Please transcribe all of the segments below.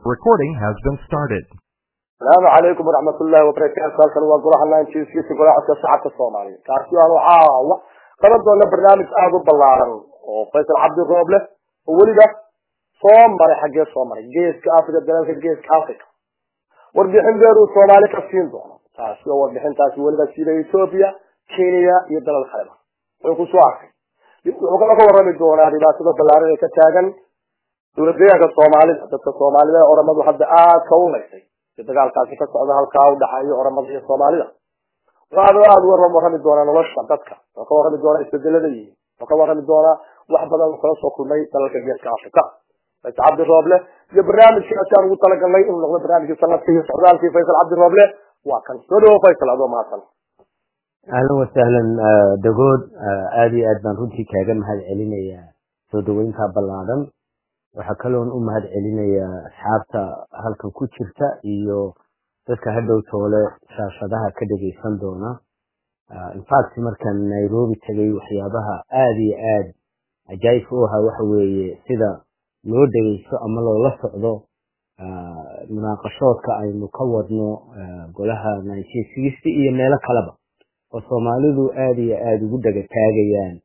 Recording has been started. السلام عليكم ورحمة الله وبركاته halkan waa golaha nineteenskiisa golaha shacabka soomaaliya kaasi aan waxaa qaban doona barnaamij aada u ballaaran oo faysal cabdi rooble oo weliba soo maray xaggee soo maray geeska africa dalalka geeska africa warbixin dheer uu soomaali ka siin doono taasi oo warbixintaasi weliba sida ethoopia kenya iyo dalal kaleba wuxuu ku soo arkay wuxuu kala ka warrami doonaa dhibaatada ballaaran ee ka taagan dowlad deegaanka soomaalida dadka soomaalida ee oramadu hadda aada ka unaysay si dagaalkaasi ka socda halkaa u dhaxeeyo oramada iyo soomaalida waxaanu aada uga warrami doonaa nolosha dadka wuxuu ka warrami doonaa isbedelada yihiin wuxuu ka warrami doonaa wax badan uu kala soo kulmay dalalka geeska africa faysal cabdi rooble iyo barnaamijkaasi aan ugu talagalnay inuu noqdo barnaamijkii sanadkii socdaalkii faysal cabdi rooble waa kan soo dhawo faysal adoo mahadsan ahlan wasahlan dagood aada iyo aad baan runtii kaaga mahad celinayaa soo dhaweynta ballaadan waxaa kaloon u mahad celinayaa asxaabta halkan ku jirta iyo dadka hadhow toole shaashadaha ka dhegaysan doona infact markaan nairobi tegay waxyaabaha aada iyo aad cajaayibka u ahaa waxa weeye sida loo dhegaysto ama loola socdo munaaqashoodka aynu ka wadno golaha nineteen sixty iyo meelo kaleba oo soomaalidu aada iyo aada ugu dhegataagayaan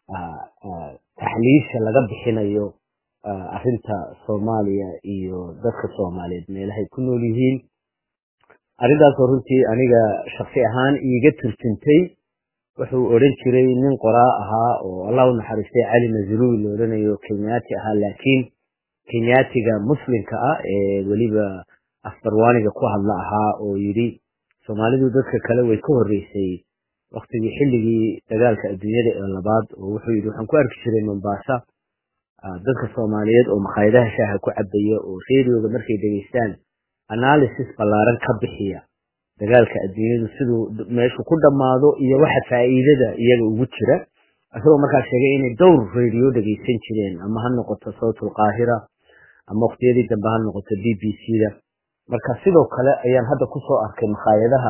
taxliisha laga bixinayo arrinta soomaaliya iyo dadka soomaaliyeed meelahay ku nool yihiin arrintaasoo runtii aniga shaksi ahaan iiga turjuntay wuxuu odhan jiray nin qoraa ahaa oo allah u naxariistay cali nazruwi la odhanayo kenyaati ahaa laakiin kenyaatiga muslimka ah ee weliba afbarwaaniga ku hadla ahaa oo yidhi soomaalidu dadka kale way ka horreysay waktigii xilligii dagaalka adduunyada ee labaad oo wuxuu yidhi waxaan ku arki jiray mombasa dadka soomaaliyeed oo makhaayadaha shaaha ku cabaya oo radioga markay dhegaystaan analysis ballaaran ka bixiya dagaalka adduunyadu siduu meeshu ku dhammaado iyo waxa faa'iidada iyaga ugu jira isagoo markaa sheegay inay dhowr radio dhegaysan jireen ama ha noqoto sawtul qaahira ama waqtiyadii dambe ha noqoto b b c da marka sidoo kale ayaan hadda kusoo arkay makhaayadaha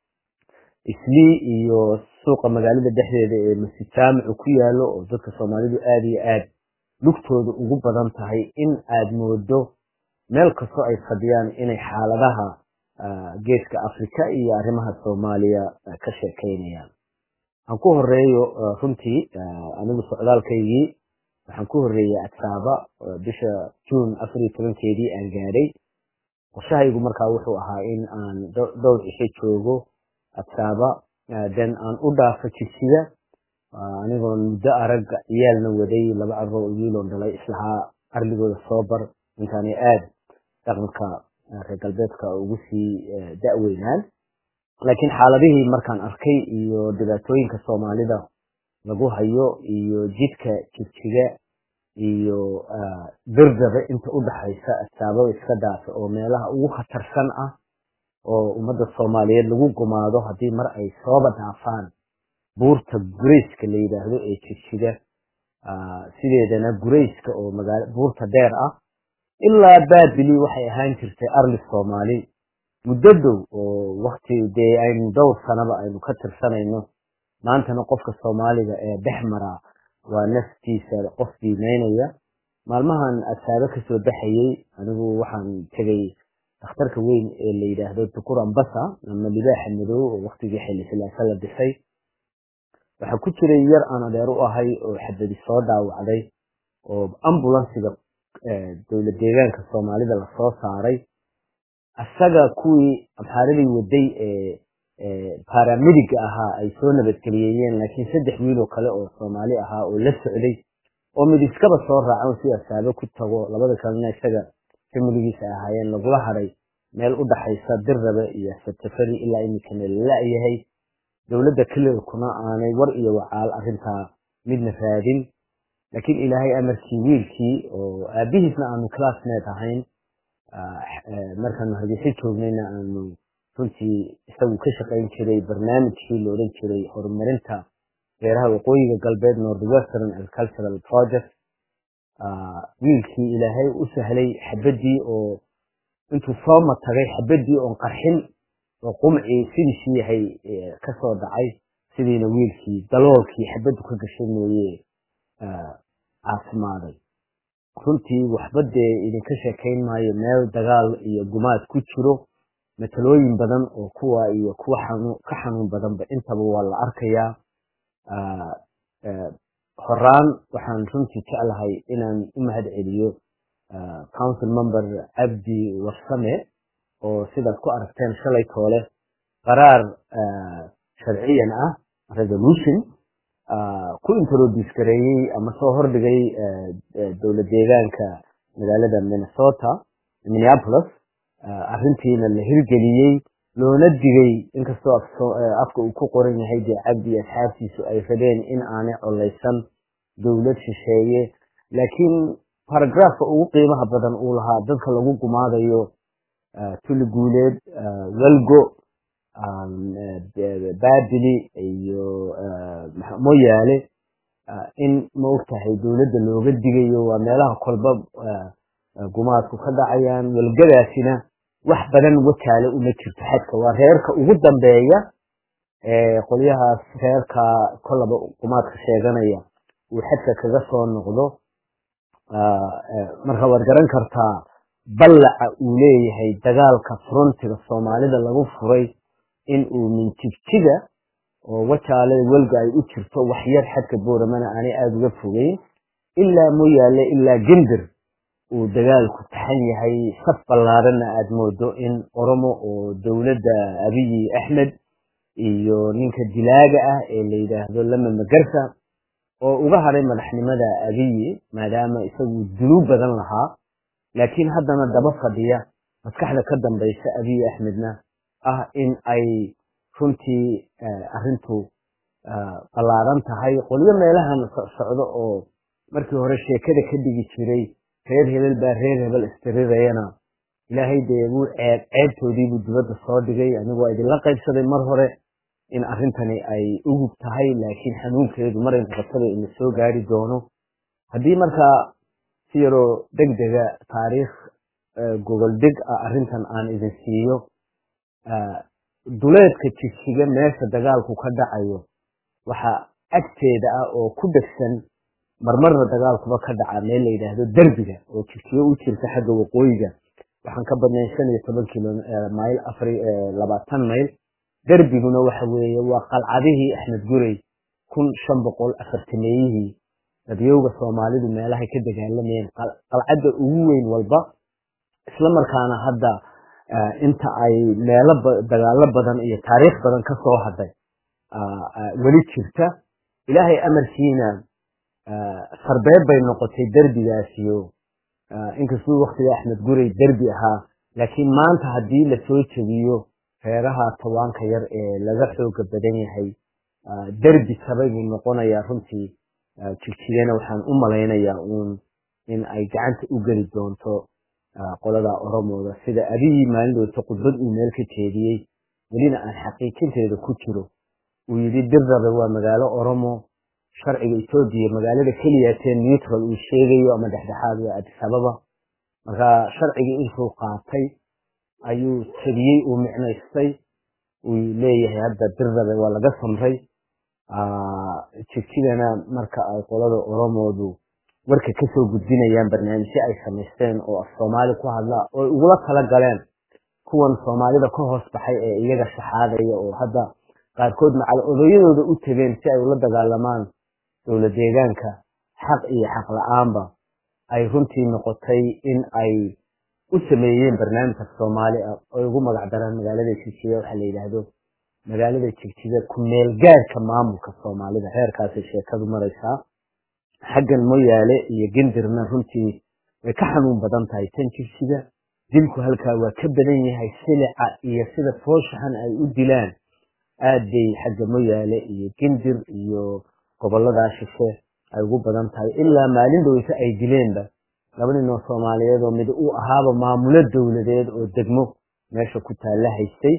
islii iyo suuqa magaalada dhexdeeda ee masjid jaamicu ku yaalo oo dadka soomaalidu aada iyo aad lugtooda ugu badan tahay in aad moodo meel kastoo ay fadhiyaan inay xaaladaha geeska africa iyo arrimaha soomaaliya ka sheekaynayaan waxaan ku horeeyo runtii anigu socdaalkaygii waxaan ku horreeyey adsaaba bisha juun afar iyo tobankeedii aan gaadhay qorshahaygu markaa wuxuu ahaa in aan dhowr cisho joogo adsaaba den aan u dhaafo jigsiga anigoo muddo aragga ciyaalna waday laba carro wiiloon dhalay islahaa arligooda soo bar intaanay aad dhaqanka reer galbeedka ugu sii da'weynaan laakiin xaaladihii markaan arkay iyo dhibaatooyinka soomaalida lagu hayo iyo jidka jigjiga iyo dirdabe inta u dhaxaysa asaababa iska dhaafa oo meelaha ugu khatarsan ah oo ummadda soomaaliyeed lagu gumaado haddii mar ay sooba dhaafaan buurta gurayska la yidhaahdo ee jigjiga sideedana gurayska oo magaala buurta dheer ah ilaa baabili waxay ahaan jirtay arli soomaali muddo dhow oo wakti dee aynu dhowr sanaba aynu ka tirsanayno maantana qofka soomaaliga ee dhex maraa waa naftiisa qof diimeynaya maalmahan asaabo kasoo baxayey anigu waxaan tegay dhakhtarka weyn ee la yidhaahdo dukur ambasa ama libaaxa madow oo waktigii xilli silaasa la dhisay waxaa ku jiray yar aan adeer u ahay oo xabadi soo dhaawacday oo ambulansiga dowlad deegaanka soomaalida lasoo saaray asaga kuwii abxaaradii waday ee baramediga ahaa ay soo nabadgeliyeyeen laakiin saddex wiiloo kale oo soomaali ahaa oo la socday oo mid iskaba soo raacan si asaabo ku tago labada kalena isaga familigiisa ahaayeen lagula hadhay meel u dhaxaysa dirrabe iyo sartafari ilaa iminkana lala-yahay dowladda kelilkuna aanay war iyo wacaal arrintaa midna raadin laakiin ilaahay amarkii wiilkii oo aabihiisna aanu classmate ahayn markaanu hargeysa joognayna aanu runtii isagu ka shaqayn jiray barnaamijkii la odhan jiray horumarinta beeraha waqooyiga galbeed north western agricultural project wiilkii ilaahay u sahlay xabaddii oo intuu sooma tagay xabaddii oon qarxin oo qumcii sidiisii yahay kasoo dhacay sidiina wiilkii daloolkii xabaddu ka gashay mooye caasimaaday runtii waxba dee idinka sheekayn maayo meel dagaal iyo gumaad ku jiro matalooyin badan oo kuwa iyo kuwa ka xanuun badanba intaba waa la arkayaa horaan waxaan runtii jeclahay inaan u mahad celiyo council member cabdi warsame oo sidaad ku aragteen shalay toole qaraar sharciyan ah resolution ku introduce gareeyey ama soo hordhigay dowlad deegaanka magaalada minnesota minneapolis arrintiina la hirgeliyey loona digay inkastoo afka uu ku qoran yahay dee cabdi asxaabtiisu ay rabeen in aanay collaysan dowlad shisheeye laakiin baragraafka ugu qiimaha badan uu lahaa dadka lagu gumaadayo tuli guuleed welgo baabili iyo moyaale in maogtahay dowladda looga digayo waa meelaha kolba gumaadku ka dhacayaan welgadaasina wax badan wataale uma jirto xadka waa reerka ugu dambeeya ee qolyahaas reerka kolaba gumaadka sheeganaya uu xadka kaga soo noqdo marka waad garan kartaa ballaca uu leeyahay dagaalka frontiga soomaalida lagu furay in uu minjigjiga oo wajaalada welga ay u jirto waxyar xadka booramana aanay aada uga fogeyn ilaa moyaale ilaa gendir uu dagaalku taxan yahay saf ballaaranna aada moodo in oromo oo dowladda abiyi axmed iyo ninka dilaaga ah ee la yidhaahdo lama magarsa oo uga hadhay madaxnimada abiyi maadaama isagu dulub badan lahaa laakiin haddana daba fadhiya maskaxda ka dambaysa abiyi axmedna ah in ay runtii arrintu ballaaran tahay qolyo meelahan socdo oo markii hore sheekada ka dhigi jiray reer hebel baa reer hebel istirirayana ilaahay dee wuu ceeb ceebtoodiibuu dibadda soo dhigay anigu waa idinla qaybsaday mar hore in arrintani ay ugub tahay laakiin xanuunkeedu maray noqotaba ina soo gaari doono haddii markaa si yaroo deg dega taariikh gogol deg ah arrintan aan idin siiyo duleedka jigsiga meesha dagaalku ka dhacayo waxaa agteeda ah oo ku dhegsan marmarna dagaalkuba ka dhaca meel la yidhaahdo derbiga oo jigsiyo u jirta xagga waqooyiga waxaan ka badnayn shan iyo toban kilo mayl afar labaatan mayl derbiguna waxa weeye waa qalcadihii axmed gurey kun shan boqol afartameeyihii dadyowga soomaalidu meelahay ka dagaalamayeen qalcadda ugu weyn walba isla markaana hadda inta ay meelo dagaalo badan iyo taariikh badan ka soo hadhay weli jirta ilaahay amarkiina sarbeeb bay noqotay derbigaasiyo inkastuu waktiga axmed gurey derbi ahaa laakiin maanta haddii lasoo jebiyo reeraha tawaanka yar ee laga xooga badan yahay derbi sabay buu noqonayaa runtii jigjigana waxaan u malaynayaa uun in ay gacanta u geli doonto qolada oromooda sida adigii maalindoota khudbad uu meel ka jeediyey welina aan xaqiijinteeda ku jiro uu yidhi dirrabe waa magaalo oromo sharciga etoobiya magaalada keliyaatee neutral uu sheegayo ama dhexdhexaad waa adisababa marka sharcigii intuu qaatay ayuu tabiyey uu micnaystay uu leeyahay hadda dirrabe waa laga samray jigsigana marka ay qolada oromoodu warka kasoo gudbinayaan barnaamijyo ay samaysteen oo af soomaali ku hadlaa oo ugula tala galeen kuwan soomaalida ka hoos baxay ee iyaga shaxaadaya oo hadda qaarkood macal odayadooda u tegeen si ay ula dagaalamaan dowla deegaanka xaq iyo xaq la-aanba ay runtii noqotay in ay u sameeyeen barnaamijka soomaali ah oy ugu magac daraan magaalada jigjiga waxaa la yidhaahdo magaalada jigjiga ku meel gaarka maamulka soomaalida heerkaasay sheekadu maraysaa xaggan moyaale iyo gendirna runtii way ka xanuun badan tahay tan jigsiga dilku halkaa waa ka badan yahay silica iyo sida fooshaxan ay u dilaan aad bay xagga moyaale iyo gendir iyo gobolladaa shishe ay ugu badan tahay ilaa maalin dhoweyse ay dileenba laba nin oo soomaaliyeed oo mid uu ahaaba maamulo dowladeed oo degmo meesha ku taalla haystay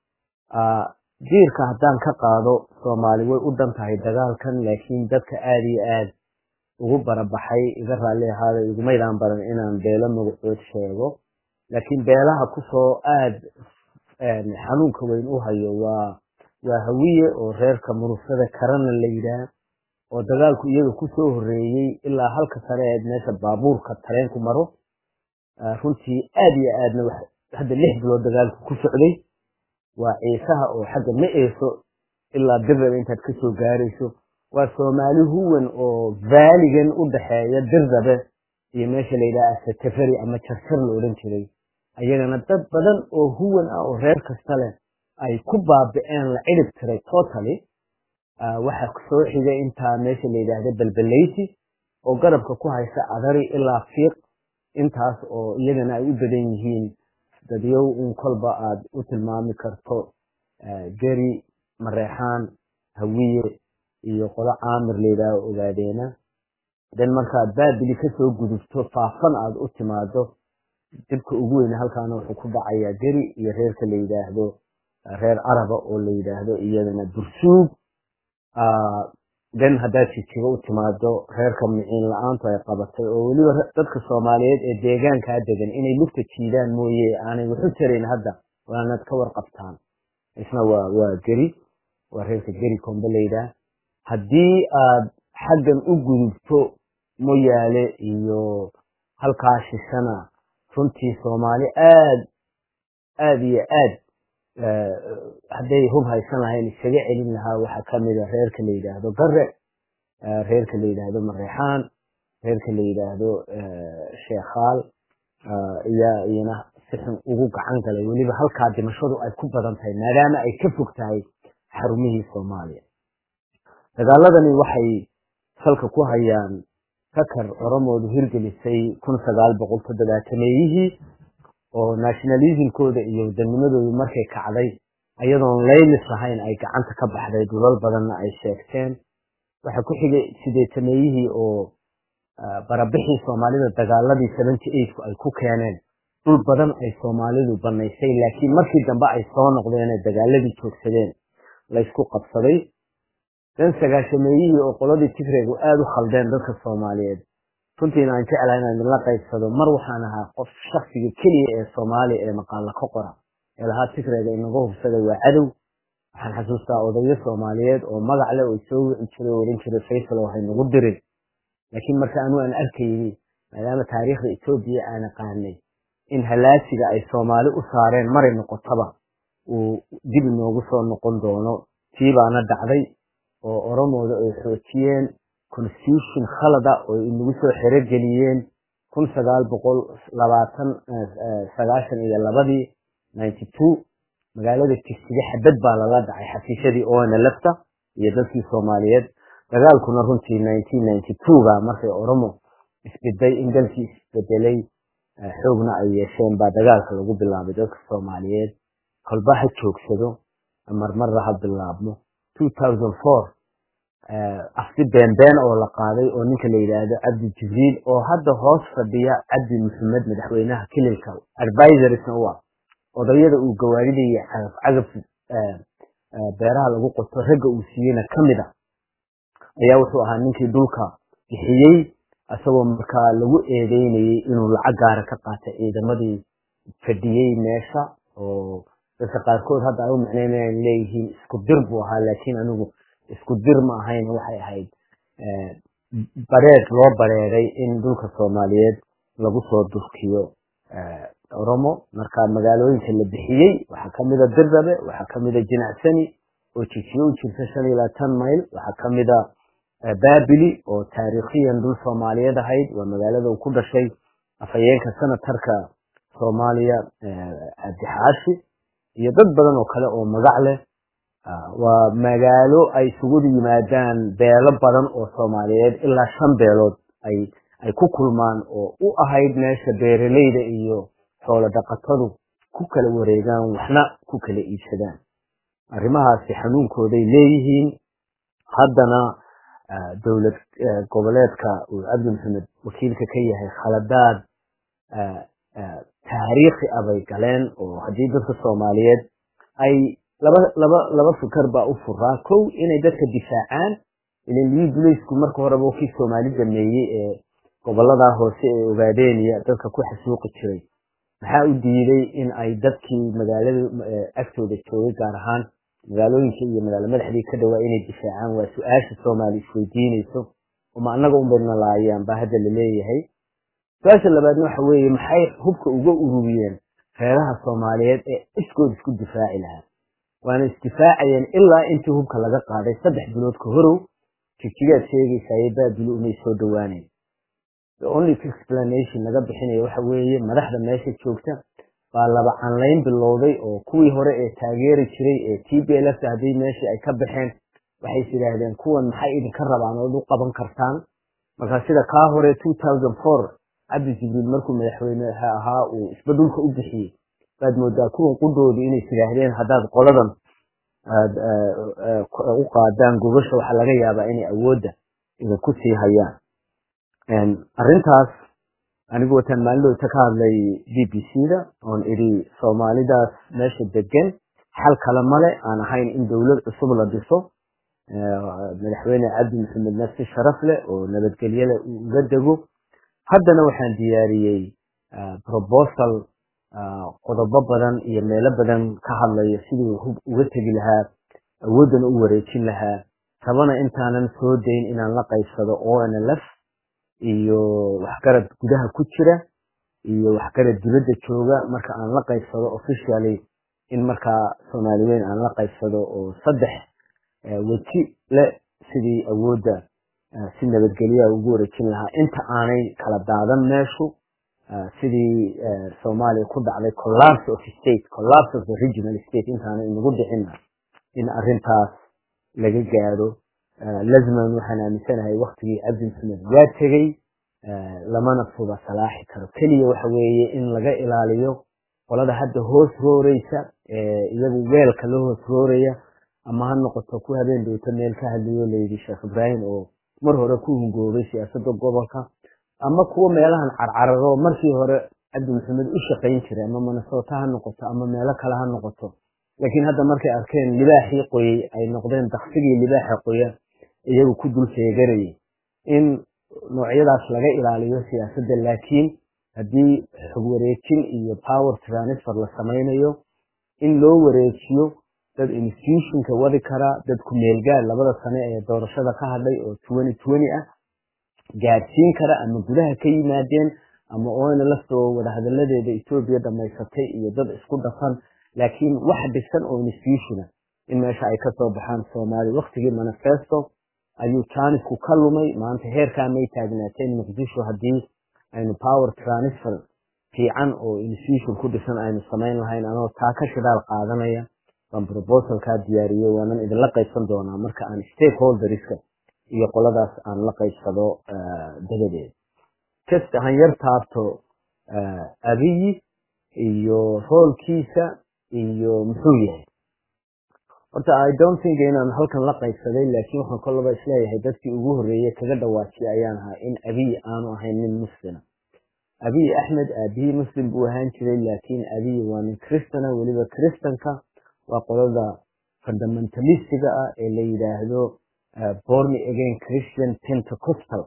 jiirka haddaan ka qaado soomaali way u dhan tahay dagaalkan laakiin dadka aada iyo aad ugu barabaxay iga raalli ahaada igumaydaan baran inaan beelo magacood sheego laakiin beelaha kusoo aad xanuunka weyn u hayo waa waa hawiye oo reerka murusada karana la yidhaah oo dagaalku iyaga kusoo horeeyey ilaa halka sare ee meesha baabuurka tareenku maro runtii aad iyo aadna hadda lix bilood dagaalku ku socday waa ciisaha oo xagga ma eeso ilaa dirraba intaad kasoo gaarayso waa soomaali huwan oo vaaligan u dhaxeeya dirrabe iyo meesha layidhaha asatafari ama jarjar la odhan jiray ayagana dad badan oo huwan ah oo reer kasta leh ay ku baabi'een la cidhib tiray totally waxa soo xigay intaa meesha la yidhaahda balbalayti oo garabka ku haysa adari ilaa fiiq intaas oo iyagana ay u badan yihiin dadyow in kolba aad u tilmaami karto geri mareexaan hawiye iyo qolo caamir layidhaaho ogaadeena den markaad baabili kasoo gudubto faafan aad u timaado dibka ugu weyne halkaana wuxuu ku dhacayaa geri iyo reerka la yidhaahdo reer caraba oo la yidhaahdo iyadana bursuug den haddaad jijigo u timaado reerka miciin la-aantu ay qabatay oo weliba dadka soomaaliyeed ee deegaankaa degan inay lugta jiidaan mooye aanay waxu tarayn hadda waanaad ka warqabtaan isna waa waa geri waa reerka geri kombe layidhaah haddii aad xaggan u gudubto moyaale iyo halkaa shishana runtii soomaali aad aad iyo aad hadday hub haysan lahayn iskaga celin lahaa waxaa kamida reerka la yidhaahdo gare reerka la yidhaahdo mareexaan reerka la yidhaahdo sheekhaal iyaa iyana si xun ugu gacan galay weliba halkaa dhimashadu ay ku badan tahay maadaama ay ka fog tahay xarumihii soomaaliya dagaaladani waxay salka ku hayaan fakar oromoodu hirgelisay kun sagaal boqol toddobaatameeyihii oo nationalismkooda iyo wadanimadoodu markay kacday ayadoon laylis lahayn ay gacanta ka baxday dhulal badanna ay sheegteen waxa ku xigay sideetameeyihii oo barabixii soomaalida dagaaladii seventy eightku ay ku keeneen dhul badan ay soomaalidu banaysay laakiin markii dambe ay soo noqdeenee dagaaladii joogsadeen laysku qabsaday dan sagaashameeyihii oo qoladii tigreegu aada u khaldeen dadka soomaaliyeed runtiina aan jeclahay inaan idinla qaybsado mar waxaan ahaa qof shaksiga keliya ee soomaaliya ee maqaalla ka qora ee lahaa tigreega inaga hubsaday waa cadow waxaan xasuustaa odayo soomaaliyeed oo magac leh oo soo wici jiray oo odhan jiray faysal oo haynagu dirin laakiin marka anu aan arkayni maadaama taariikhda etoobiya aan aqaanay in halaasiga ay soomaali u saareen maray noqotaba uu dib inoogu soo noqon doono tii baana dhacday oo oromooda ay xoojiyeen constitution khalada oo inagu soo xerogeliyeen kun sagaal boqol labaatan sagaashan iyo labadii ninety two magaalada tigsiga xabad baa lala dhacay xafiisyadii oona lafta iyo dadkii soomaaliyeed dagaalkuna runtii nineteen ninety two ba markay oromo isbeday in dalkii isbedelay xoogna ay yeesheen baa dagaalka lagu bilaabay dadka soomaaliyeed kolba ha joogsado marmarra ha bilaabmo two thousand four afti beenbeen oo la qaaday oo ninka la yidhaahdo cabdi jibriil oo hadda hoos fadhiya cabdi maxamed madaxweynaha kililka advisorsna u ah odayada uu gawaaridaya cagaf beeraha lagu qoto ragga uu siiyeyna ka mid a ayaa wuxuu ahaa ninkii dhulka bixiyey isagoo markaa lagu eedeynayey inuu lacag gaara ka qaatay ciidamadii fadhiyey meesha oo dadka qaarkood hadda ay u macneynayaan leeyihiin isku dir buu ahaa laakiin anigu isku dir ma ahayn waxay ahayd bareed loo bareeday in dhulka soomaaliyeed lagu soo durkiyo oromo marka magaalooyinka la bixiyey waxaa kamida dirrabe waxaa kamida jinacsani oo jijiyo u jirta shan iyo labaatan mayl waxaa kamida babili oo taariikhiyan dhul soomaaliyeed ahayd waa magaalada uu ku dhashay afhayeenka senatarka soomaaliya cabdixaashi iyo dad badan oo kale oo magac leh waa magaalo ay isugu yimaadaan beelo badan oo soomaaliyeed ilaa shan beelood ay ay ku kulmaan oo u ahayd meesha beeraleyda iyo xoolo dhaqatadu ku kala wareegaan waxna ku kala iibsadaan arrimahaasi xanuunkooday leeyihiin haddana dowlad goboleedka uu cabdi maxamed wakiilka ka yahay khaladaad taariikhi ah bay galeen oo haddii dadka soomaaliyeed ay laba laba laba fikar baa u furaa kow inay dadka difaacaan ilan lii duleysku marka horeba kii soomaali dameeyey ee goboladaa hoose ee ogaadeeniya dadka ku xasuuqi jiray maxaa u diiday in ay dadkii magaalada agtooda joogay gaar ahaan magaalooyinka iyo magaalo madaxdii ka dhawaa inay difaacaan waa su-aasha soomaali isweydiinayso uma annaga unbayna laayaan baa hadda laleeyahay su-aasha labaadna waxa weeye maxay hubka uga ururiyeen reeraha soomaaliyeed ee iskood isku difaaci lahaa waana isdifaacayeen ilaa intii hubka laga qaaday saddex bilood ka horow jigjigaad sheegaysaye baabili umay soo dhowaaneyn the only explanation laga bixinayo waxa weeye madaxda meesha joogta baa laba canlayn bilowday oo kuwii hore ee taageeri jiray ee t b l f haddii meeshii ay ka baxeen waxay is yidhaahdeen kuwan maxay idinka rabaan ood u qaban kartaan marka sida kaa hore two thousand four cabdi jibriil markuu madaxweyne ahaa uu isba dhulka u bixiyey baad moodaa kuwan qudhoodu inay is yidhaahdeen haddaad qoladan aad u qaadaan gobasha waxaa laga yaabaa inay awoodda idinku sii hayaan arrintaas anigu wataan maalidooda ka hadlay b b c da oon idhi soomaalidaas meesha degan xal kale male aan ahayn in dowlad cusub la dhiso madaxweyne cabdi maxamed nafsi sharaf leh oo nabadgelyada uga dego haddana waxaan diyaariyey probosal qodobo badan iyo meelo badan ka hadlaya siduu hub uga tegi lahaa awooddana u wareejin lahaa rabana intaanan soo dayn inaan la qaybsado o n l f iyo waxgarad gudaha ku jira iyo waxgarad dibadda jooga marka aan la qaybsado officially in markaa soomaali weyn aan la qaybsado oo saddex weji le sidii awoodda si nabadgelyaha ugu wareejin lahaa inta aanay kala daadan meeshu sidii soomaaliya ku dhacday collapse of state collapse of the regional state intaanay inagu dhicina in arrintaas laga gaadho lazman waxaan aaminsanahay waktigii cabdi maxamed waa tegey lamana suba salaaxi karo keliya waxa weeye in laga ilaaliyo qolada hadda hoos rooreysa iyagu weelka la hoos rooraya ama ha noqoto ku habeen dhowto meel ka hadlayo layidhi sheekh ibraahim oo mar hore ku hungoobay siyaasadda gobolka ama kuwa meelahan carcararo markii hore cabdi maxamed u shaqayn jiray ama minnesota ha noqoto ama meelo kale ha noqoto laakiin hadda markay arkeen libaaxii qoyey ay noqdeen daksigii libaaxa qoya iyagu ku dul sheeganayay in noocyadaas laga ilaaliyo siyaasadda laakiin haddii xog wareejin iyo power transfer la samaynayo in loo wareejiyo dad institutionka wadi kara dad ku-meelgaad labada sane ee doorashada ka hadhay oo twenty twenty ah gaadhsiin kara ama gudaha ka yimaadeen ama oona lastoo wadahadaladeeda etoobiya dhamaysatay iyo dad isku dhafan laakiin wax dhisan oo institutiona in meesha ay kasoo baxaan soomaaliya waktigii manifesto ayuu jaanisku ka lumay maanta heerkaa may taagnaateen muqdisho haddii aynu power transfer fiican oo institution ku dhisan aynu samayn lahayn anoo taa ka shidaal qaadanaya baan proposalkaa diyaariyey waanan idinla qaybsan doonaa marka aan stakeholderska iyo qoladaas aan la qaybsado dabadeed just han yar taabto abiyi iyo roolkiisa iyo muxuu yahay horta i don't think inaan halkan la qaybsaday laakiin waxaan kolaba isleeyahay dadkii ugu horreeyey kaga dhawaajiyay ayaan ahaa in abiy aanu ahayn nin muslima abiy axmed aabihii muslim buu ahaan jiray laakiin abiy waa nin kristana weliba kristanka waa qolada fundamentalistiga ah ee la yidhaahdo born again christian pentecostal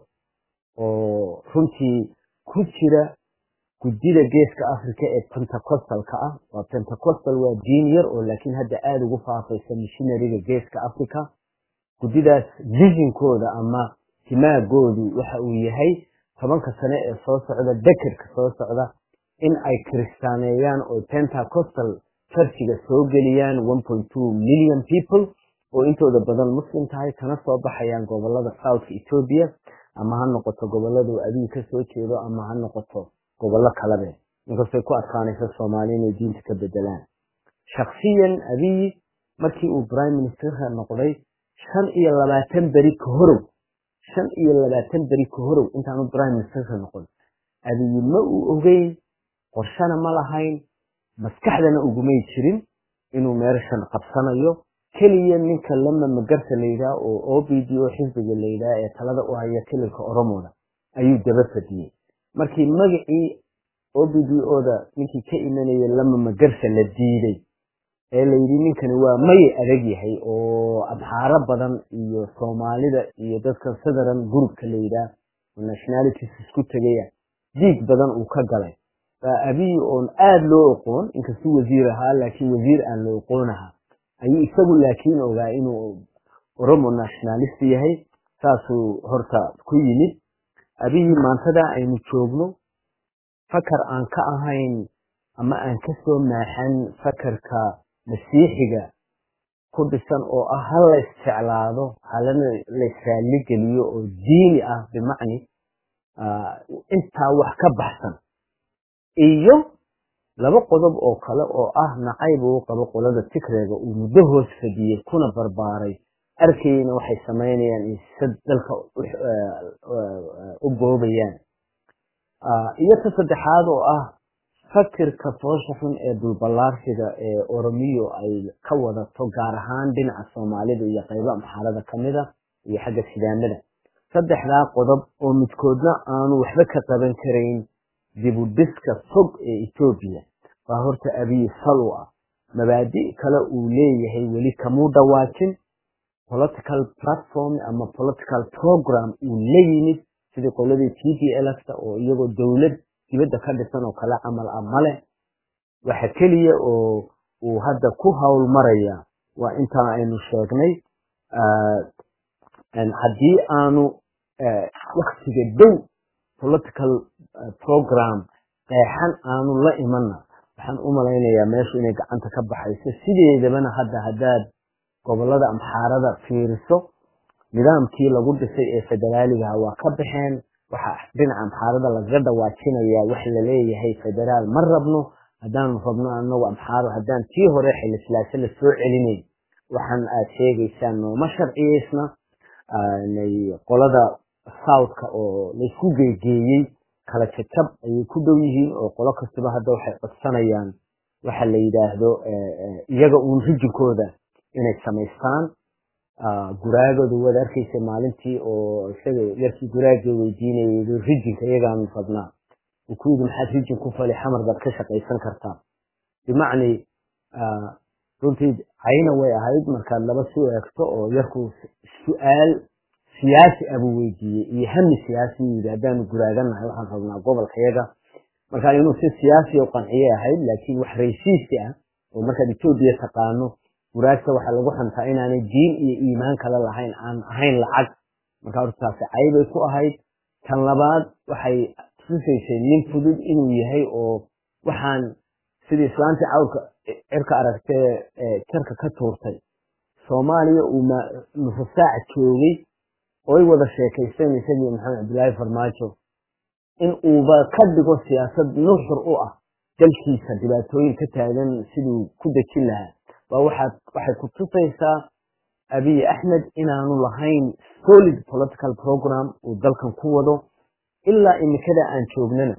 oo runtii ku jira guddida geeska africa ee pentecostalka ah waa pentecostal waa diin yar oo laakiin hadda aada ugu faafaysa missionariga geeska africa guddidaas visionkooda ama timaagoodu waxa uu yahay tobanka sane ee soo socda dekerka soo socda in ay kiristaaneeyaan oo pentecostal churchiga soo geliyaan one point two million people oo intooda badan muslim tahay kana soo baxayaan gobolada southka ethoobia ama ha noqoto goboladu abiy ka soo jeedo ama ha noqoto gobollo kalabe inkastay ku adkaanaysa soomaali inay diinta ka bedelaan shaksiyan abiy markii uu prime ministerka noqday shan iyo labaatan beri ka horow shan iyo labaatan beri ka horow intaanu prime ministerka noqon abiy ma uu ogeyn qorshana ma lahayn maskaxdana ugumay jirin inuu meeshan qabsanayo keliya ninka lama magarta layidhaha oo o b d o xisbiga layidhaha ee talada u haya kililka oromoda ayuu daba fadiyey markii magacii o b d oda ninkii ka imanayay lama magarsa la diiday ee layidhi ninkani waa maye adag yahay oo abxaaro badan iyo soomaalida iyo dadka southern groupka layidhaah oo nationalities isku tegaya diig badan uu ka galay baa abiy oon aada loo oqoon inkastuu wasiir ahaa laakiin wasiir aan la oqoonaha ayuu isagu laakiin ogaa inuu oromo nationalist yahay saasuu horta ku yimid abihii maantada aynu joogno fakar aan ka ahayn ama aan ka soo maaxan fakarka masiixiga ku dhisan oo ah ha la isjeclaado halana la israali geliyo oo diini ah bimacni intaa wax ka baxsan iyo laba qodob oo kale oo ah nacayb uu qabo qolada tigreega uu muddo hoos fadiyey kuna barbaaray arkayna waxay samaynayaan in dalka u boobayaan iyo ta saddexaad oo ah fakirka foosha xun ee dulballaarsiga ee oromiyo ay ka wadato gaar ahaan dhinaca soomaalida iyo qaybo amxaarada ka mida iyo xagga sidaamada saddexdaa qodob oo midkoodna aanu waxba ka qaban karayn dibudhiska fog ee etoobiya waa horta abiyi sal u ah mabaadi' kale uu leeyahay weli kamuu dhawaajin political platform ama political program uu la yimid sidii qoladii t d lfta oo iyagoo dowlad dibadda ka dhisan oo kale camal ah male waxa keliya oo uu hadda ku howl maraya waa intaa aynu sheegnay haddii aanu waktiga dhow political program qeexan aanu la imanna waxaan u malaynayaa meeshu inay gacanta ka baxayso sideedabana hadda haddaad gobolada amxaarada fiiriso nidaamkii lagu dhisay ee federaaligaha waa ka baxeen waxa dhinaca amxaarada lagaga dhawaajinayaa wax laleeyahay federaal ma rabno haddaanu rabno anagu amxaaro haddaan tii hore xilislaase la soo celinayn waxaan aad sheegaysaan nooma sharciyeysna qolada southka oo laysku geegeeyey kala jajab ayay ku dhow yihiin oo qolo kastaba hadda waxay codsanayaan waxa la yidhaahdo iyaga uun rijinkooda inay samaystaan guraagooda waad arkaysa maalintii oo isaga yarkii guraagii weydiinayay rijinka iyagaanu rabnaa uu ku yidhi maxaad rijin ku fali xamar baad ka shaqaysan kartaa bimacni runtii cayna way ahayd markaad laba su eegto oo yarku su-aal siyaasi abuu weydiiyey iyo hami siyaasi yidhi haddaanu guraaganahay waxaan rabnaa gobolkayaga marka inuu si siyaasi u qanciyay ahayd laakiin wax raysiisti ah oo markaad etoobiya taqaano guraagta waxaa lagu xantaa inaanay diin iyo iimaan kale lahayn aan ahayn lacag marka hortaasi caybay ku ahayd tan labaad waxay tusaysay nin fudud inuu yahay oo waxaan sidii islaantii cawrka cirka aragtee jarka ka tuurtay soomaaliya uu nusu saac joogay oy wada sheekaysteen isagii maxamed cabdillaahi farmaajo in uuba ka dhigo siyaasad nuxur u ah dalkiisa dhibaatooyin ka taagan siduu ku dejin lahaa waa waxaad waxay ku tusaysaa abiy axmed inaanu lahayn solid political program uu dalkan ku wado ilaa imikada aan joognana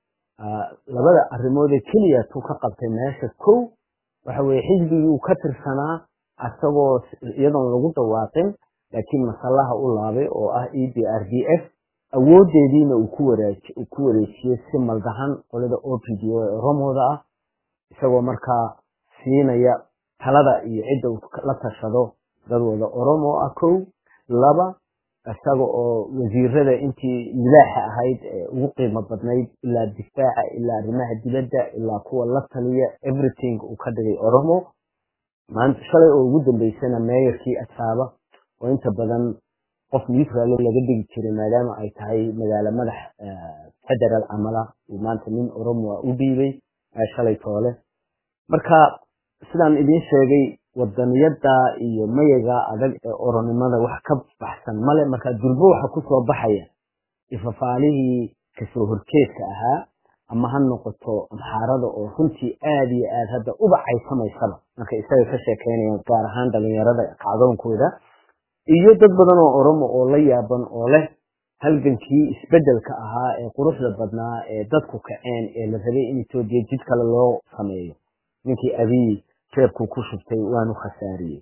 labada arrimoodee keliya tuu ka qabtay meesha kow waxa weye xisbigii uu ka tirsanaa asagoo iyadoon lagu dhawaaqin laakiin masallaha u laabay oo ah e d r d f awoodeediina uu ku wareejiyey si maldahan qolada o p d o ee oromooda ah isagoo markaa siinaya talada iyo cidda uu la tashado dadwada oromo ah kow laba isaga oo wasiirada intii milaaxa ahayd ee ugu qiimo badnayd ilaa difaaca ilaa arrimaha dibadda ilaa kuwa la taliya everything uu ka dhigay oromo maanta shalay oo ugu dambeysana meeyarkii asaaba oo inta badan qof neutral laga dhigi jiray maadaama ay tahay magaalo madax federal camala uu maanta nin oromo u dhiibay shalay toole marka sidaan idiin sheegay wadaniyada iyo mayaga adag ee oronimada wax ka baxsan male marka durbo waxa kusoo baxaya ifafaalihii kasoo horjeedka ahaa ama ha noqoto amxaarada oo runtii aad iyo aad hadda uba caysamaysaba marka isaga ka sheekeynayaan gaar ahaan dhalinyarada kacdoonkooda iyo dad badan oo oromo oo la yaaban oo leh halgankii isbedelka ahaa ee quruxda badnaa ee dadku kaceen ee la rabay in etoobiya jid kale loo sameeyo ninkii abiy jeebkuu ku shubtay waanu khasaariyey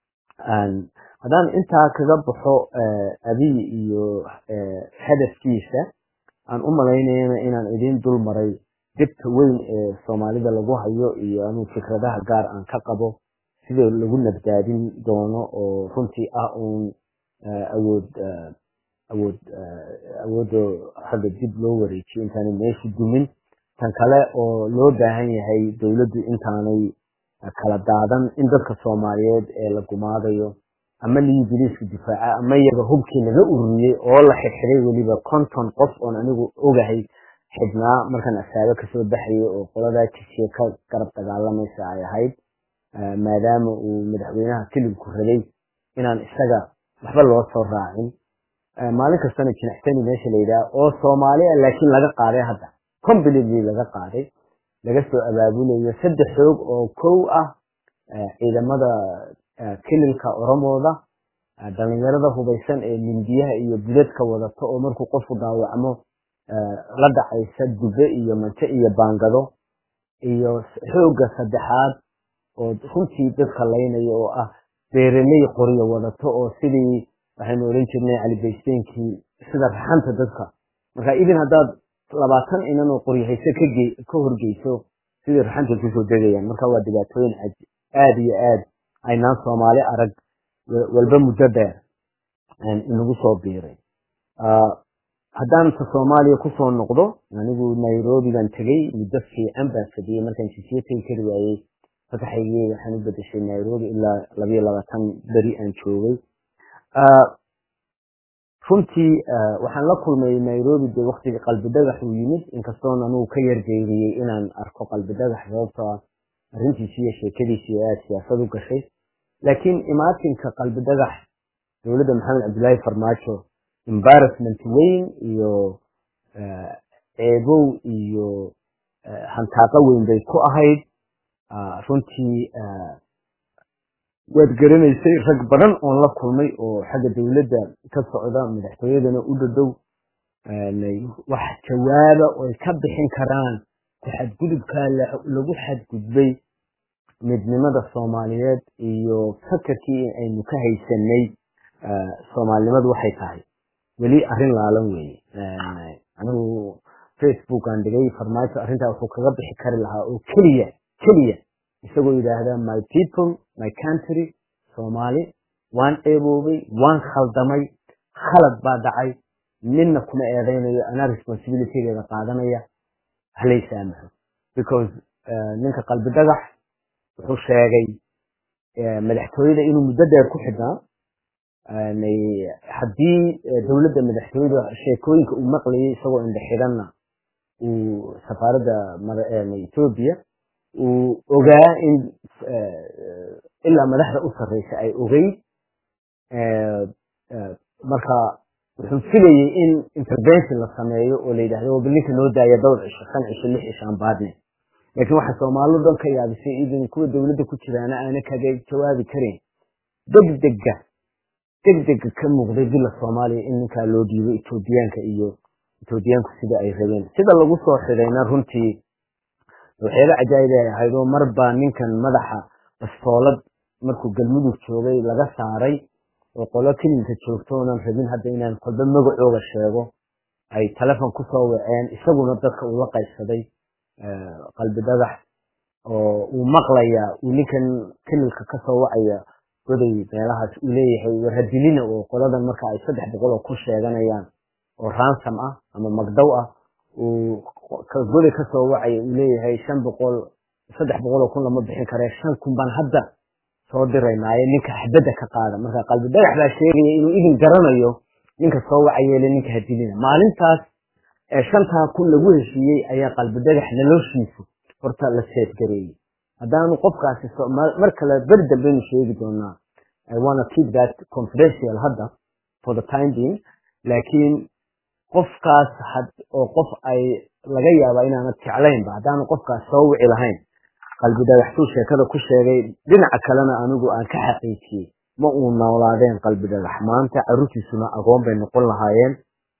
haddaan intaa kaga baxo abiy iyo hadafkiisa aan u malaynayana inaan idiin dul maray dibta weyn ee soomaalida lagu hayo iyo anuu fikradaha gaar aan ka qabo sida lagu nabdaadin doono oo runtii ah uun awood awood awoodda hadda dib loo wareejiyo intaanay meeshu dumin tan kale oo loo baahan yahay dowladdu intaanay kala daadan in dadka soomaaliyeed ee la gumaadayo ama ligii biliisku difaaca ama iyaga hubkii laga ururiyey oo la xidxiday weliba konton qof oon anigu ogahay xidhnaa markaan asaabe kasoo baxayay oo qoladaa jisiye ka garab dagaalamaysa ay ahayd maadaama uu madaxweynaha kilibku rabay inaan isaga waxba loo soo raacin maalin kastana jinaxtani meesha la yidhaha oo soomaali ah laakiin laga qaaday hadda completely laga qaaday laga soo abaabulayo saddex xoog oo kow ah ciidamada kililka oromooda dhalinyarada hubaysan ee mindiyaha iyo budadka wadato oo markuu qofku dhaawacmo la dhacaysa dube iyo manto iyo baangado iyo xoogga saddexaad oo runtii dadka laynaya oo ah beereley qoryo wadato oo sidii waxaynu oran jirnay calibaysteenkii sida raxanta dadka marka idin haddaad labaatan inan oo qoryahayse ka horgeyso sidii raxanta kusoo degayaan marka waa dhibaatooyin aada iyo aad aynaan soomaali arag walba muddo dheer inagu soo biiray haddaan ta soomaaliya kusoo noqdo anigu nairobi baan tegey muddo fiican baan fadhiyey markaan jisiye tegi kari waayey fasaxaygii waxaan u bedeshay nairobi ilaa labayo labaatan beri aan joogay runtii waxaan la kulmay nairobi dee waktigii qalbi dhagax uu yimid inkastoon anugu ka yarjeeriyey inaan arko qalbi dhagax sababto ah arrintiisi iyo sheekadiisi aada siyaasad u gashay laakiin imaatinka qalbi dhagax dowladda maxamed cabdillaahi farmaajo embarrassment weyn iyo ceebow iyo hantaaqo weyn bay ku ahayd runtii waad garanaysay rag badan oon la kulmay oo xagga dowladda ka socda madaxtooyadana u dhadhow wax jawaaba oy ka bixin karaan ku xadgudubkaa lagu xadgudbay midnimada soomaaliyeed iyo fakarkii aynu ka haysanay soomaalinimadu waxay tahay weli arrin laalan weeye anigu facebook aan dhigay farmaajo arrintaa wuxuu kaga bixi kari lahaa oo keliya keliya isagoo yidhaahda my people my country soomaali waan eeboobay waan khaldamay khalad baa dhacay midna kuma eedaynayo anaa responsibilitygeeda qaadanaya halay saamaxo because ninka qalbi dhagax wuxuu sheegay madaxtooyada inuu muddo dheer ku xidhnaa haddii dowladda madaxtooyada sheekooyinka uu maqlayay isagoo indhe xidhanna uu safaaradda etoobiya uu ogaa in ilaa madaxda u sarreysa ay ogeyd marka wuxuu filayey in intervention la sameeyo oo la yidhahdo waba ninka noo daaya dhowr cisho shan cisho lix cisho aan baadne laakiin waxaa soomaalidu dhan ka yaabisay idin kuwa dowladda ku jiraana aana kaga jawaabi karin degdega degdega ka muuqday bila soomaaliya in ninkaa loo dhiibo etoobiyaanka iyo etoobiyaanku sida ay rabeen sida lagu soo xidhayna runtii waxyaaba cajaa'ib ay ahayd oo mar baa ninkan madaxa bastoolad markuu galmudug joogay laga saaray oo qolo kelinka joogto oonan rabin hadda inaan kolba magacooga sheego ay telefon kusoo waceen isaguna dadka uu la qaybsaday qalbi dhagax oo uu maqlaya uu ninkan kelilka kasoo wacaya goday meelahaas uu leeyahay warhadilina oo qoladan marka ay saddex boqol oo ku sheeganayaan oo ransom ah ama magdow ah uu goday kasoo wacaya uu leeyahay shan boqol saddex boqol oo kun lama bixin karee shan kun baan hadda soo diraynaaye ninka xabadda ka qaada marka qalbi dhagax baa sheegaya inuu idin garanayo ninka soo wacayeele ninka hadilina maalintaas ee shantaa kun lagu heshiiyey ayaa qalbi dhagax noloshiisu horta la seedgareeyey haddaanu qofkaasi mar kale beri dambeynu sheegi doonaa i wanna keep that confidential hadda for the time being laakiin qofkaas oo qof ay laga yaaba inaanad jeclaynba haddaanu qofkaas soo wici lahayn qalbi dhagaxtuu sheekada ku sheegay dhinaca kalena anigu aan ka xaqiijiyey ma uu noolaadeen qalbi dhagax maanta carruurtiisuna agoon bay noqon lahaayeen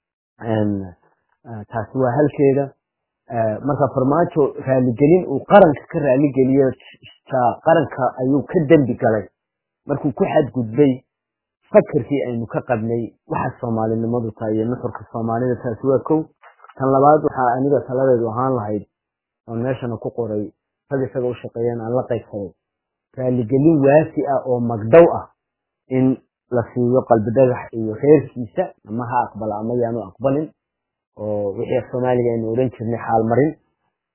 taasi waa halkeeda marka farmaajo raaligelin uu qaranka ka raaligeliyo qaranka ayuu ka dembi galay markuu ku xadgudbay fakarkii aynu ka qabnay waxa soomaalinimadu tahay iyo nuxurka soomaalida taasi waa kow tan labaad waxaa aniga taladeedu ahaan lahayd oon meeshana ku qoray rag isaga u shaqeeyeen aan la qaybsaday raaligelin waasi ah oo magdhow ah in la siiyo qalbi dhagax iyo reerkiisa ama ha aqbala ama yaanu aqbalin oo wixii soomaaliga aynu odhan jirnay xaalmarin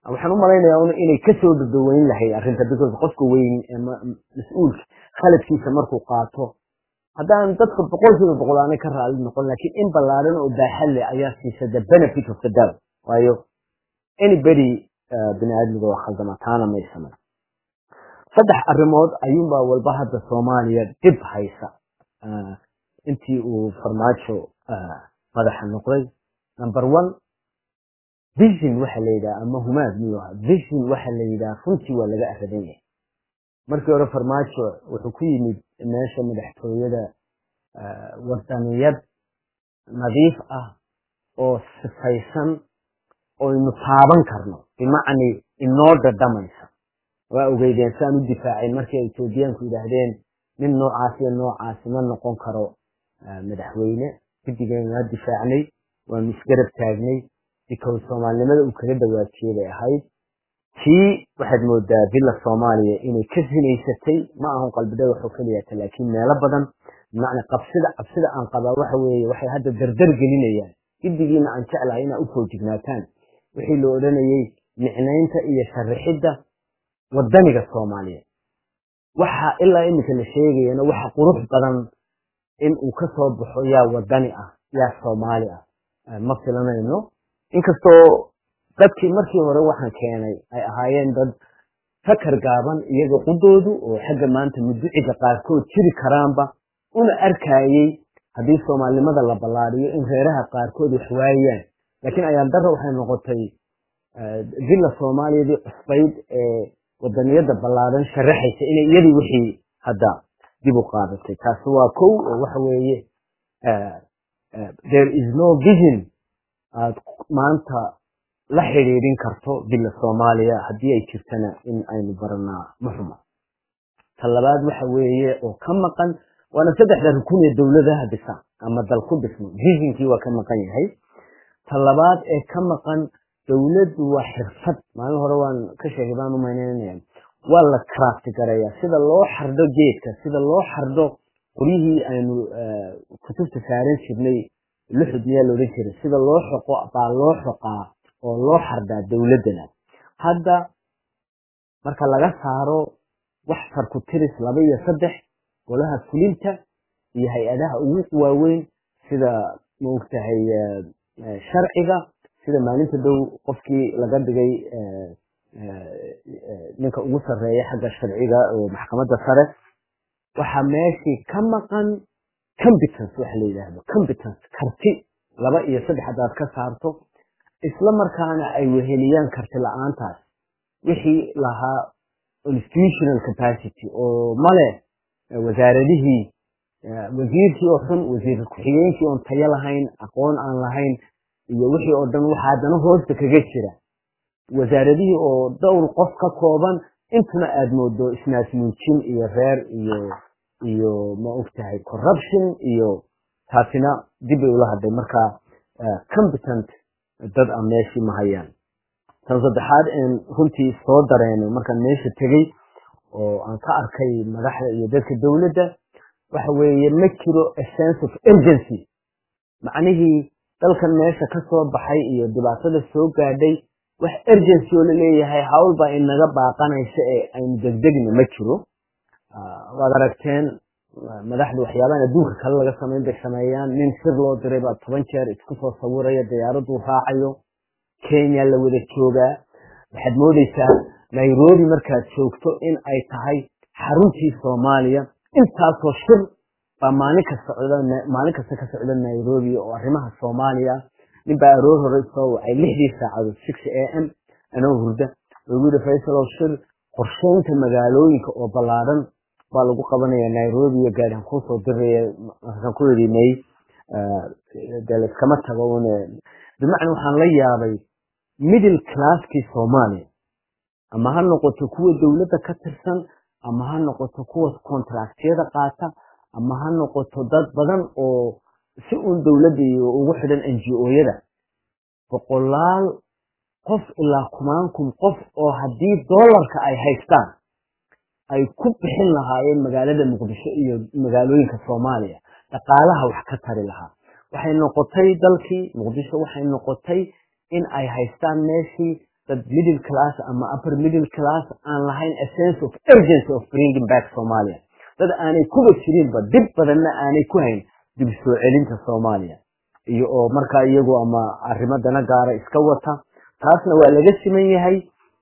waxaan u malaynayaa inay kasoo dadaweyn lahayd arrinta because qofka weyn mas-uulka khaladkiisa markuu qaato haddaan dadka boqolkiiba boqol aanay ka raali noqon laakiin in ballaaran oo baaxad leh ayaa siisa the benefit of the doubt waayo anybody bini aadmiga waa khaldama taana may samay saddex arrimood ayuunbaa walba hadda soomaaliya dib haysa intii uu farmaajo madaxa noqday number one vision waxa la yidhaha ama humaad miyuu ahaa vision waxa la yidhaha runtii waa laga aradan yahay markii hore farmaajo wuxuu ku yimid meesha madaxtooyada wadaniyad nadiif ah oo sifaysan oynu taaban karno bimacni inoo dhadhamaysa waa ogeydeen saan u difaacayn markii ay etoobiyaanku yidhaahdeen nin noocaas iyo noocaasi ma noqon karo madaxweyne guddigeen waa difaacnay waanu isgarab taagnay because soomaalinimada uu kaga dhawaajiyey bay ahayd tii waxaad moodaa villa soomaaliya inay ka sinaysatay ma ahun qalbidhada waxoo keliyata laakiin meelo badan bimacna qabsida cabsida aan qabaa waxa weeye waxay hadda dardar gelinayaan giddigiina aan jeclahay inaa u foojignaataan wixii la odhanayey micnaynta iyo sharixidda wadaniga soomaaliyeed waxa ilaa iminka la sheegayana waxa qurux badan in uu ka soo baxo yaa wadani ah yaa soomaali ah ma filanayno inkastoo dadkii markii hore waxaan keenay ay ahaayeen dad fakar gaaban iyaga qudoodu oo xagga maanta muduciga qaarkood jiri karaanba una arkayey haddii soomaalinimada la ballaadiyo in reeraha qaarkood wax waayaan laakiin ayaan dara waxay noqotay villa soomaaliyadii cusbayd ee wadaniyada ballaadan sharaxaysa inay iyadii wixii hadda dib u qaadatay taasi waa kow oo waxa weeye there is no vision aad maanta la xidhiidhin karto villa soomaaliya haddii ay jirtana in aynu baranaa muxuma ta labaad waxa weeye oo ka maqan waana saddexda rukun ee dowladaha dhisan ama dal ku dhismo visionkii waa ka maqan yahay ta labaad ee ka maqan dowladdu waa xirfad maalin hore waan ka sheegay baan umaynanaya waa la crafti garayaa sida loo xardho geedka sida loo xardho qoryihii aynu kutubta saaran jirnay luxud miyaa laodhan jiray sida loo xoqo baa loo xoqaa oo loo xardhaa dowladdana hadda marka laga saaro wax farku tiris laba iyo saddex golaha fulinta iyo hay-adaha ugu waaweyn sida maogtahay sharciga sida maalinta dhow qofkii laga dhigay ninka ugu sarreeya xagga sharciga oo maxkamadda sare waxaa meeshii ka maqan competence waxa la yidhaahdo competence karti laba iyo saddex haddaad ka saarto isla markaana ay weheliyaan karti la-aantaas wixii lahaa institutional capacity oo male wasaaradihii wasiirkii oo xun wasiir ku-xigeenkii oon tayo lahayn aqoon aan lahayn iyo wixii oo dhan waxaa haddana hoosta kaga jira wasaaradihii oo dhowr qof ka kooban intuna aad moodo isnaasmuujin iyo reer iyo iyo ma ogtahay corruption iyo taasina dib bay ula hadlay marka competent dad a meeshii ma hayaan tan saddexaad een runtii soo dareenay markaan meesha tegey oo aan ka arkay madaxda iyo dadka dowladda waxa weeye ma jiro a sense of urgency macnihii dalkan meesha ka soo baxay iyo dhibaatada soo gaadhay wax urgency oo la leeyahay hawl baa inaga baaqanaysa ee aynu degdegna ma jiro waad aragteen madaxdu waxyaabahan adduunka kale laga samayn bay sameeyaan nin sir loo diray baa toban jeer isku soo sawiraya diyaaraduu raacayo kenya la wada joogaa waxaad moodeysaa nairobi markaad joogto in ay tahay xaruntii soomaaliya intaasoo shir baa maalin ka socda maalin kasta ka socda nairobi oo arrimaha soomaaliya nin baa aroor hore soo wacay lixdii saacadood six a m anoo hurda lagu yidhi faysalow shir qorsheynta magaalooyinka oo ballaaran baa lagu qabanaya nairobi iyo gaarihan kuusoo diraya markaan ku yidhi may dee layskama tago une bimacna waxaan la yaabay middle classkii soomaaliya ama ha noqoto kuwa dowladda ka tirsan ama ha noqoto kuwa contractyada qaata ama ha noqoto dad badan oo si uun dowladda iyo ugu xidhan n g o-yada boqolaal qof ilaa kumaan kun qof oo haddii dollarka ay haystaan ay ku bixin lahaayeen magaalada muqdisho iyo magaalooyinka soomaaliya dhaqaalaha wax ka tari lahaa waxay noqotay dalkii muqdisho waxay noqotay in ay haystaan meeshii dad middle class ama upper middle class aan lahayn a sense of urgency of bringing back Somalia dad aanay kuba jirinba dib badanna aanay ku hayn dib soo celinta Soomaaliya iyo oo markaa iyagu ama arrimo dana gaara iska wata taasna waa laga siman yahay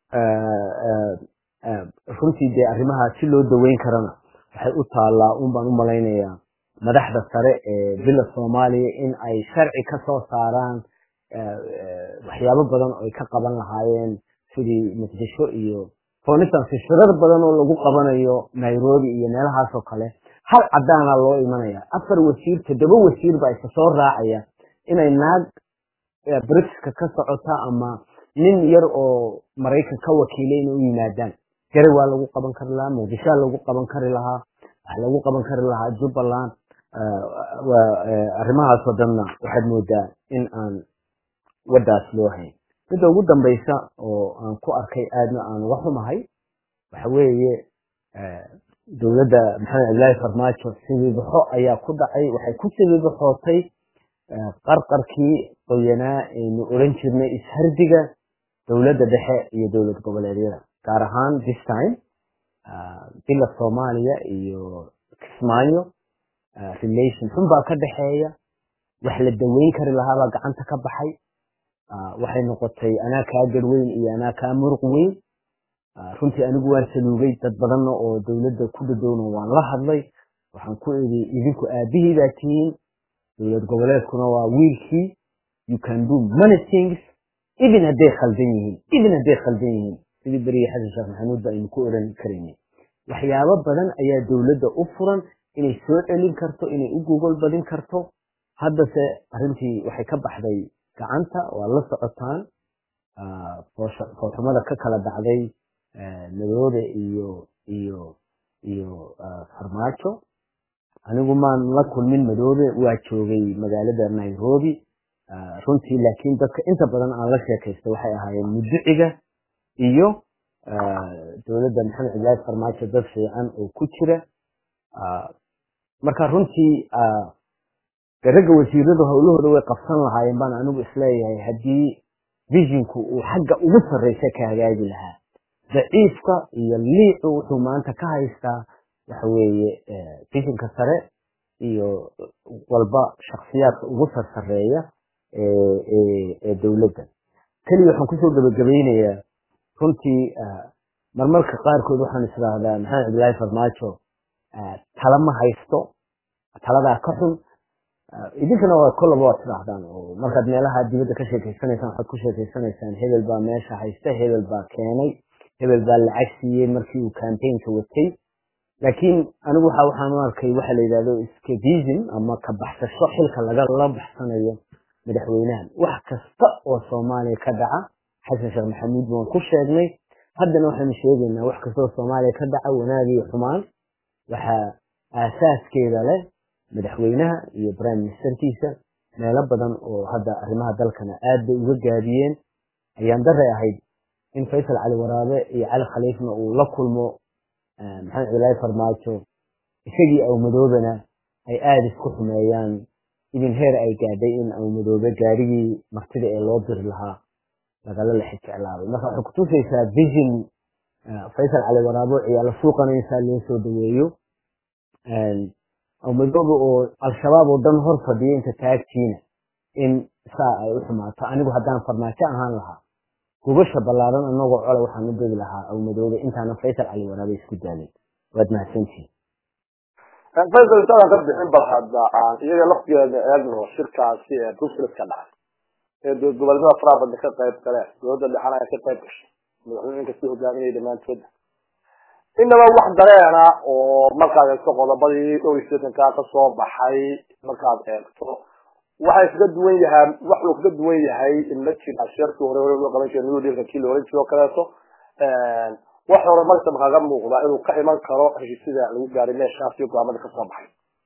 runtii dee arrimaha si loo daweyn karana waxay u taallaa un baan u malaynayaa madaxda sare ee bila soomaaliya in ay sharci ka soo saaraan waxyaabo badan oo ay ka qaban lahaayeen sidii muqdisho iyo for instance shirar badan oo lagu qabanayo nairobi iyo meelahaas oo kale hal cadaana loo imanaya afar wasiir toddoba wasiir baa isa soo raacaya inay naag britiska ka socota ama nin yar oo maraykan ka wakiilay inay u yimaadaan gare waa lagu qaban kari lahaa muqdishoa lagu qaban kari lahaa waxa lagu qaban kari lahaa jubbaland arrimahaasoo dhanna waxaad moodaa in aan waddaas loo hayn midda ugu dambaysa oo aan ku arkay aadna aan uga xumahay waxa weeye dowladda maxamed cabdillaahi farmaajo sibibaxo ayaa ku dhacay waxay ku sibibaxootay qarqarkii qoyanaa aynu odhan jirnay ishardiga dowladda dhexe iyo dowlad goboleedyada gaar ahaan this time bila soomaaliya iyo kismaayo relation xun baa ka dhexeeya wax la daweyn kari lahaabaa gacanta ka baxay waxay noqotay anaa kaa garweyn iyo anaa kaa muruq weyn runtii anigu waan saluugay dad badanna oo dowladda ku dhadowna waan la hadlay waxaan ku idhi idinku aabihii baa tihiin dowlad goboleedkuna waa wiilkii you can do many things even hadday khaldan yihiin even hadday khaldan yihiin sidii beriye xasan sheekh maxamuud ba aynu ku oran karaynay waxyaabo badan ayaa dowladda u furan inay soo celin karto inay u gogol badin karto haddase arrintii waxay ka baxday gacanta waa la socotaan foolxumada ka kala dhacday madoobe iyo iyo iyo farmaajo anigu maan la kulmin madoobe waa joogay magaalada nairobi runtii laakiin dadka inta badan aan la sheekaysta waxay ahaayeen muduciga iyo dowladda maxamed cabdillaahi farmaajo dad fiican oo ku jira marka runtii ragga wasiiradu howlahooda way qabsan lahaayeen baan anigu isleeyahay haddii vishinku uu xagga ugu sarreysa ka hagaagi lahaa daciifka iyo liicu wuxuu maanta ka haystaa waxa weeye vishinka sare iyo walba shaksiyaadka ugu sarsareeya ee dowladda keliya waxaan kusoo gabagabaynayaa runtii marmarka qaarkood waxaan isdhaahdaa maxamed cabdillaahi farmaajo tala ma haysto taladaa ka xun idinkana waa kollaba waad tidhaahdaan oo markaad meelaha dibadda ka sheekeysanaysaan waxaad ku sheekeysanaysaan hebel baa meesha haysta hebel baa keenay hebel baa lacag siiyey markii uu campaignka watay laakiin anigu waxa waxaan u arkay waxa la yidhahdo escapism ama ka baxsasho xilka lagala baxsanayo madaxweynahan wax kasta oo soomaaliya ka dhaca xasan sheekh maxamuud baan ku sheegnay haddana waxaanu sheegaynaa wax kasta oo soomaaliya ka dhaca wanaag iyo xumaan waxaa aasaaskeeda leh madaxweynaha iyo prime ministerkiisa meelo badan oo hadda arrimaha dalkana aad bay uga gaabiyeen ayaan daray ahayd in faysal cali waraabe iyo cali khaliifna uu la kulmo maxamed cabdillaahi farmaajo isagii awmadoobena ay aada isku xumeeyaan idin heer ay gaadhay in awmadoobe gaarigii martida ee loo diri lahaa lagala lex jeclaabay marka waxay kutusaysaa vision faysal cali waraabo ciyaalo suuqana insaa loo soo dhaweeyo awmadoobe oo al-shabaab oo dhan hor fadhiya inta taagtiina in saa ay u xumaato anigu haddaan farmaajo ahaan lahaa gubasha ballaaran anagoo cole waxaan u degi lahaa awmadoobe intaana faysal cali waraabe isku daalin waad mahadsantihin faysal intaadaan ka bixin bal hadda aan iyaga laftigeeda eegno shirkaasi ee brussels ka dhacay ee dowlad goboleedyada faraha badan ka qayb galeen dowladda dhexana ay ka qayb gashay madaxweyninka si hogaaminaya dhammaantooda inaba wax dareena oo markaad eegto qodobadii dhowr iyo sideetankaa kasoo baxay markaad eegto waxay kaga duwan yahay waxuu kaga duwan yahay in la jira shirkii hore hore loo qaban jiray new dealka kii loolan jiro kaleeto wax hore markaba kaga muuqda inuu ka iman karo heshiisyada lagu gaaray meeshaas iyo go'aamada kasoo baxay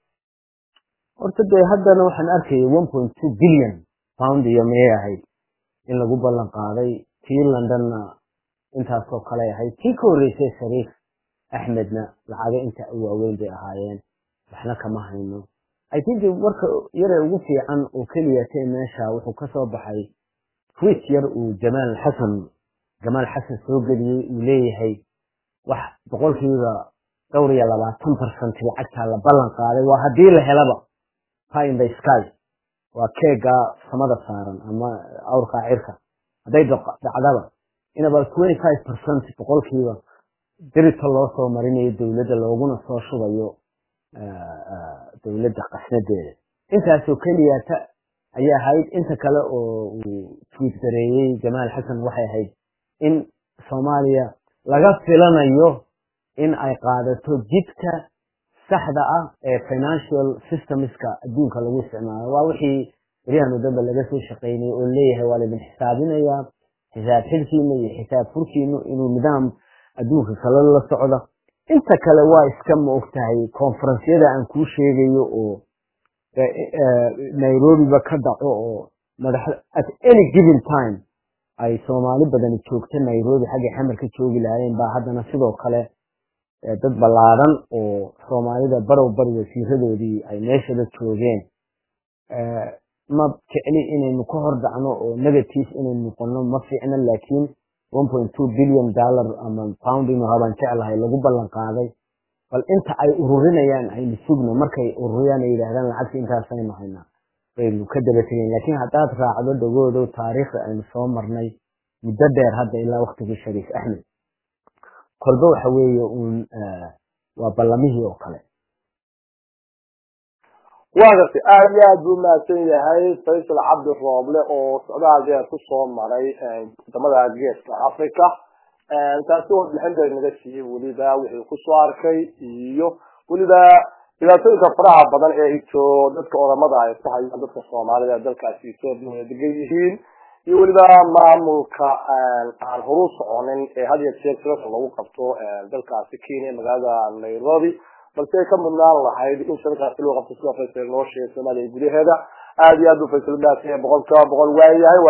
horta dee haddana waxaan arkayay one point two billion pound iyo miyay ahayd in lagu ballan qaaday tii londonna intaasoo kale ahayd tii ka horreysay shariif axmedna lacago inta waaweyn bay ahaayeen waxna kama hayno i think marka yare ugu fiican oo keliya tee meesha wuxuu kasoo baxay tweet yar uu jamaal xasan jamaal xasan soo geliyey uu leeyahay wax boqolkiiba dhowr iyo labaatan barcent lacagtaa la ballan qaaday waa haddii la helaba pie in the sky waa keega samada saaran ama awrkaa cirka hadday dhacdaba in about twenty five percent boqolkiiba dirita loo soo marinayo dowladda looguna soo shubayo dowladda qasnadeeda intaasoo keliyata ayay ahayd inta kale oo uu twiit gareeyey jamaal xasan waxay ahayd in soomaaliya laga filanayo in ay qaadato jidka saxda ah ee financial systemska adduunka lagu isticmaalo waa wixii beryahan wadaba laga soo shaqaynayay oo leeyahay waa laidin xisaabinayaa xisaab xilkiina iyo xisaab furkiinu inuu nidaam adduunka kale la socdo inta kale waa iska ma ogtahay konferensyada aan kuu sheegayo oo nairobiba ka dhaco oo madax at any given time ay soomaali badani joogto nairobi xaggay xamar ka joogi lahaayeen baa haddana sidoo kale dad ballaadan oo soomaalida barow bari wasiiradoodii ay meeshada joogeen ma jecli inaynu ka hor dacno oo negative inaynu noqono ma fiicno laakiin one point two billion dollar ama pound inuu habaan jeclahay lagu ballan qaaday bal inta ay ururinayaan aynu sugno markay ururiyaan ay yidhaahdaan lacagta intaasaynu haynaa baynu ka daba tegeen laakiin haddaad raacdo dhagoodow taariikhda aynu soo marnay muddo dheer hadda ilaa waktigii shariif axmed kolba waxa weeye uun waa ballamihii oo kale waa gartay aad iyo aad buu mahadsan yahay faysal cabdi rooble oo socdaal dheer kusoo maray wadamada geeska africa taasi warbixin bay naga siiyey weliba wixii kusoo arkay iyo weliba dhibaatooyinka faraha badan ee ito dadka oramada ay ku hayaan dadka soomaalida dalkaasi etoobiya wada degan yihiin iyo weliba maamulka aan horu soconin ee had iyo jeer shirarka lagu qabto dalkaasi kenya magaalada nairobi balse ay ka mudnaan lahayd in shirarkaasi loo qabto sida faysal noo sheegay soomaaliya gudaheeda aad iyo aad buu faysal udaasanya boqol kiiba boqol waayahay